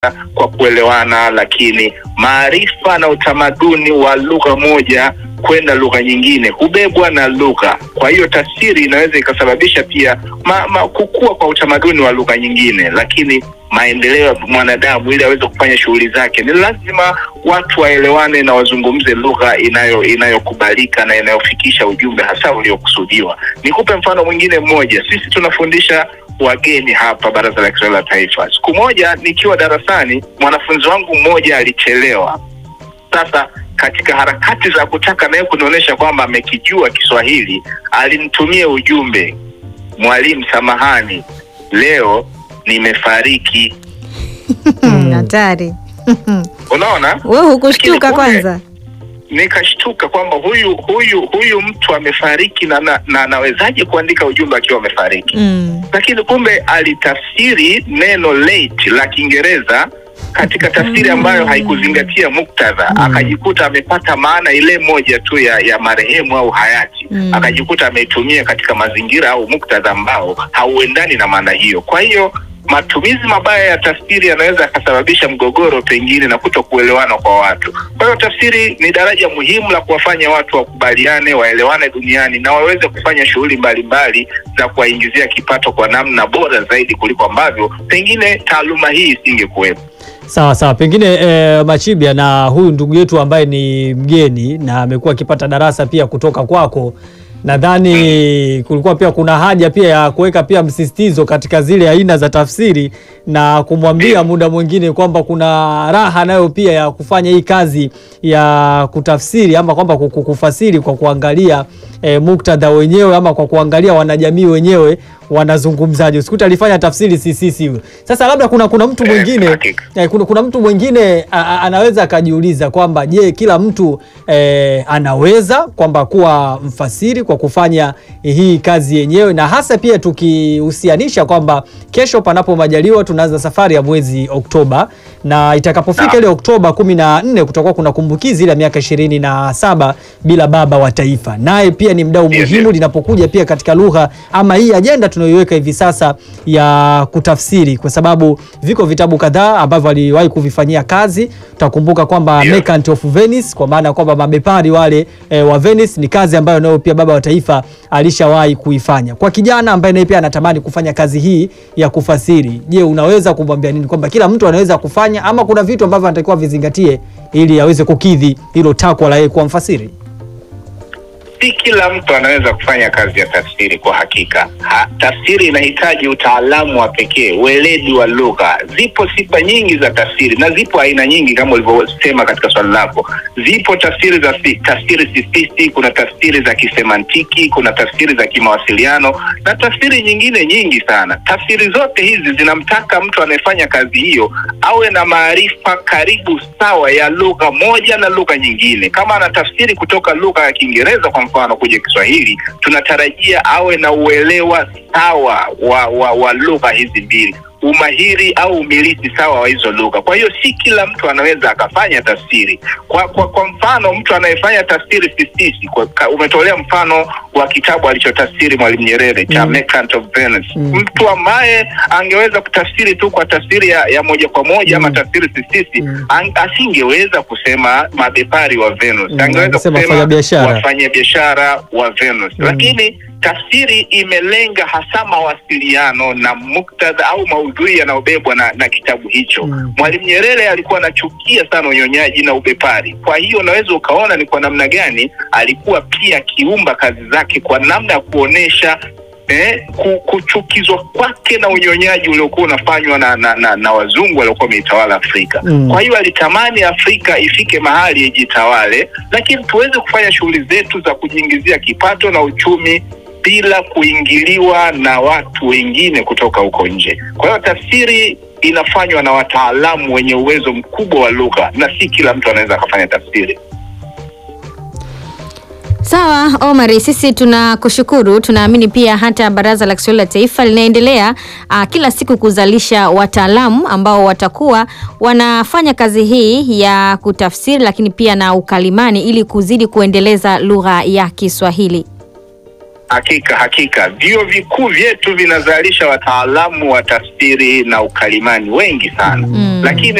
kwa kuelewana, lakini maarifa na utamaduni wa lugha moja kwenda lugha nyingine hubebwa na lugha. Kwa hiyo tafsiri inaweza ikasababisha pia ma, ma, kukua kwa utamaduni wa lugha nyingine, lakini maendeleo ya mwanadamu ili aweze kufanya shughuli zake ni lazima watu waelewane na wazungumze lugha inayo inayokubalika na inayofikisha ujumbe hasa uliokusudiwa. Nikupe mfano mwingine mmoja. Sisi tunafundisha wageni hapa Baraza la Kiswahili la Taifa. Siku moja nikiwa darasani, mwanafunzi wangu mmoja alichelewa. Sasa katika harakati za kutaka naye kunionyesha kwamba amekijua Kiswahili, alinitumia ujumbe, mwalimu, samahani, leo nimefariki. Hatari. Unaona, Wewe hukushtuka Lakini kumbe- kwanza? nikashtuka kwamba huyu huyu huyu mtu amefariki na na na anawezaje kuandika ujumbe akiwa amefariki? Mm. lakini kumbe alitafsiri neno late la Kiingereza katika tafsiri ambayo haikuzingatia muktadha, akajikuta amepata maana ile moja tu ya, ya marehemu au hayati Mm. akajikuta ameitumia katika mazingira au muktadha ambao hauendani na maana hiyo. Kwa hiyo matumizi mabaya ya tafsiri yanaweza yakasababisha mgogoro pengine na kuto kuelewana kwa watu. Kwa hiyo tafsiri ni daraja muhimu la kuwafanya watu wakubaliane, waelewane duniani na waweze kufanya shughuli mbalimbali za kuwaingizia kipato kwa namna bora zaidi kuliko ambavyo pengine taaluma hii isingekuwepo. Sawa sawa, pengine e, Machibia na huyu ndugu yetu ambaye ni mgeni na amekuwa akipata darasa pia kutoka kwako, nadhani kulikuwa pia kuna haja pia ya kuweka pia msisitizo katika zile aina za tafsiri na kumwambia muda mwingine kwamba kuna raha nayo pia ya kufanya hii kazi ya kutafsiri ama kwamba kuku- kufasiri kwa kuangalia e, muktadha wenyewe ama kwa kuangalia wanajamii wenyewe wanazungumzaje. Usikuta alifanya tafsiri sisisi huyo. Sasa labda kuna kuna mtu Eh, mwingine hakika. Eh, kuna, kuna mtu mwingine a- a- anaweza akajiuliza kwamba je, kila mtu eh, anaweza kwamba kuwa mfasiri kwa kufanya hii kazi yenyewe, na hasa pia tukihusianisha kwamba kesho, panapo majaliwa, tunaanza safari ya mwezi Oktoba na itakapofika Naam. ile Oktoba kumi na nne kutakuwa kuna kumbukizi ile ya miaka ishirini na saba bila baba wa taifa, naye pia ni mdau Ndio, muhimu ndio. linapokuja pia katika lugha ama hii ajenda tunayoiweka hivi sasa ya kutafsiri, kwa sababu viko vitabu kadhaa ambavyo aliwahi kuvifanyia kazi. Utakumbuka kwamba Ndio. Merchant of Venice, kwa maana kwamba mabepari wale e, wa Venice ni kazi ambayo nayo pia baba wa taifa alishawahi kuifanya. Kwa kijana ambaye naye pia anatamani kufanya kazi hii ya kufasiri, je, unaweza kumwambia nini kwamba kila mtu anaweza kufanya ama kuna vitu ambavyo anatakiwa vizingatie ili aweze kukidhi hilo takwa la yeye kuwa mfasiri? si kila mtu anaweza kufanya kazi ya tafsiri kwa hakika. Ha, tafsiri inahitaji utaalamu wa pekee, weledi wa lugha. Zipo sifa nyingi za tafsiri na zipo aina nyingi kama ulivyosema katika swali lako. Zipo tafsiri za si, tafsiri sifisi, kuna tafsiri za kisemantiki, kuna tafsiri za kimawasiliano na tafsiri nyingine nyingi sana. Tafsiri zote hizi zinamtaka mtu anayefanya kazi hiyo awe na maarifa karibu sawa ya lugha moja na lugha nyingine. Kama anatafsiri kutoka lugha ya Kiingereza kwa mfano kuja Kiswahili, tunatarajia awe na uelewa sawa wa, wa, wa lugha hizi mbili umahiri au umiliki sawa wa hizo lugha. Kwa hiyo si kila mtu anaweza akafanya tafsiri. Kwa kwa, kwa mfano mtu anayefanya tafsiri sisisi, kwa, ka- umetolea mfano wa kitabu alichotafsiri Mwalimu Nyerere cha Mm. Merchant of Venice. Mm. Mtu ambaye angeweza kutafsiri tu kwa tafsiri ya, ya moja kwa moja ama Mm. tafsiri sisisi Mm. ang, asingeweza kusema mabepari wa Venus, Mm, angeweza angesema kusema wafanyabiashara. wafanyabiashara wa Venus Mm. lakini tafsiri imelenga hasa mawasiliano na muktadha au maudhui yanayobebwa na, na kitabu hicho. Mm. Mwalimu Nyerere alikuwa anachukia sana unyonyaji na ubepari. Kwa hiyo unaweza ukaona ni kwa namna gani alikuwa pia akiumba kazi zake kwa namna ya kuonesha eh, ku- kuchukizwa kwake na unyonyaji uliokuwa unafanywa na, na, na, na wazungu waliokuwa wameitawala Afrika. Mm. Kwa hiyo alitamani Afrika ifike mahali ijitawale, lakini tuweze kufanya shughuli zetu za kujiingizia kipato na uchumi bila kuingiliwa na watu wengine kutoka huko nje. Kwa hiyo tafsiri inafanywa na wataalamu wenye uwezo mkubwa wa lugha, na si kila mtu anaweza akafanya tafsiri. Sawa Omari, sisi tunakushukuru. Tunaamini pia hata Baraza la Kiswahili la Taifa linaendelea uh, kila siku kuzalisha wataalamu ambao watakuwa wanafanya kazi hii ya kutafsiri, lakini pia na ukalimani ili kuzidi kuendeleza lugha ya Kiswahili. Hakika hakika, vyuo vikuu vyetu vinazalisha wataalamu wa tafsiri na ukalimani wengi sana Mm. lakini